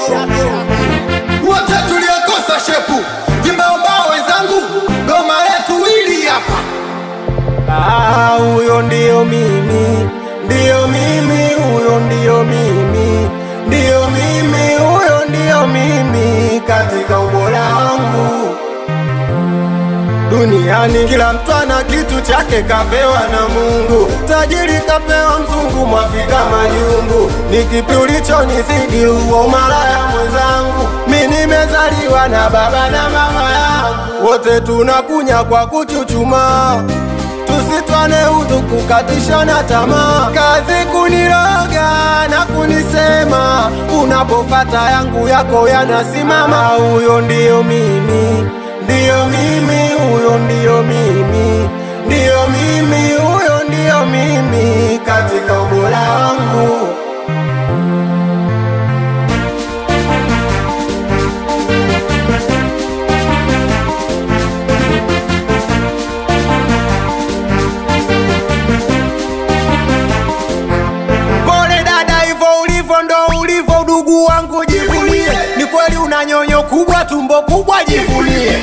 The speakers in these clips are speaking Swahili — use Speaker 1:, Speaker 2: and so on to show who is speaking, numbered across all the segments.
Speaker 1: wote tuliokosa shepu vimbaombao wenzangu goma letu hili hapa
Speaker 2: Ah, huyo ndio mimi, ndio mimi, huyo ndio mimi, ndio mimi, huyo ndio mimi katika ubora wangu duniani. Kila mtu ana kitu chake kapewa na Mungu, tajiri kapewa mzungu, mwafika majungu. Ni kipi ulichonizidi huo umalaya mwenzangu? Mi nimezaliwa na baba na mama yangu, wote tunakunya kwa kuchuchumaa tusitwane utu kukatishana tamaa, kazi kuniroga na kunisema, unapopata yangu yako yanasimama. Huyo ndio mimi, ndio mimi, huyo ndio mimi, ndio mimi, huyo ndio mimi katika ubora wangu. Pole dada, hivyo ulivyo ndo ulivyo, udugu wangu jivunie. Ni kweli una nyonyo kubwa, tumbo kubwa, jivunie.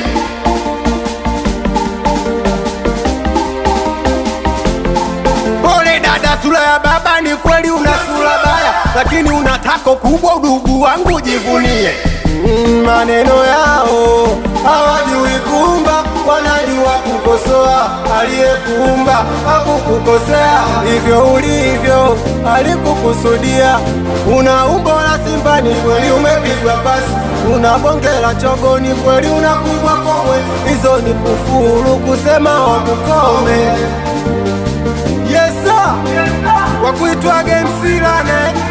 Speaker 2: Pole dada, sura ya baba, ni kweli una sura baya, lakini una tako kubwa, udugu wangu jivunie. Mm, maneno yao hawajui kumba, wanajua kukosoa. Aliyekuumba hakukukosea, hivyo ulivyo alikukusudia. Una umbo la simba, ni kweli umepigwa pasi. Una bonge la chogo, ni kweli unakubwa komwe. Hizo ni kufuru kusema wakukome. Yes sir, wa kuitwa Game Silane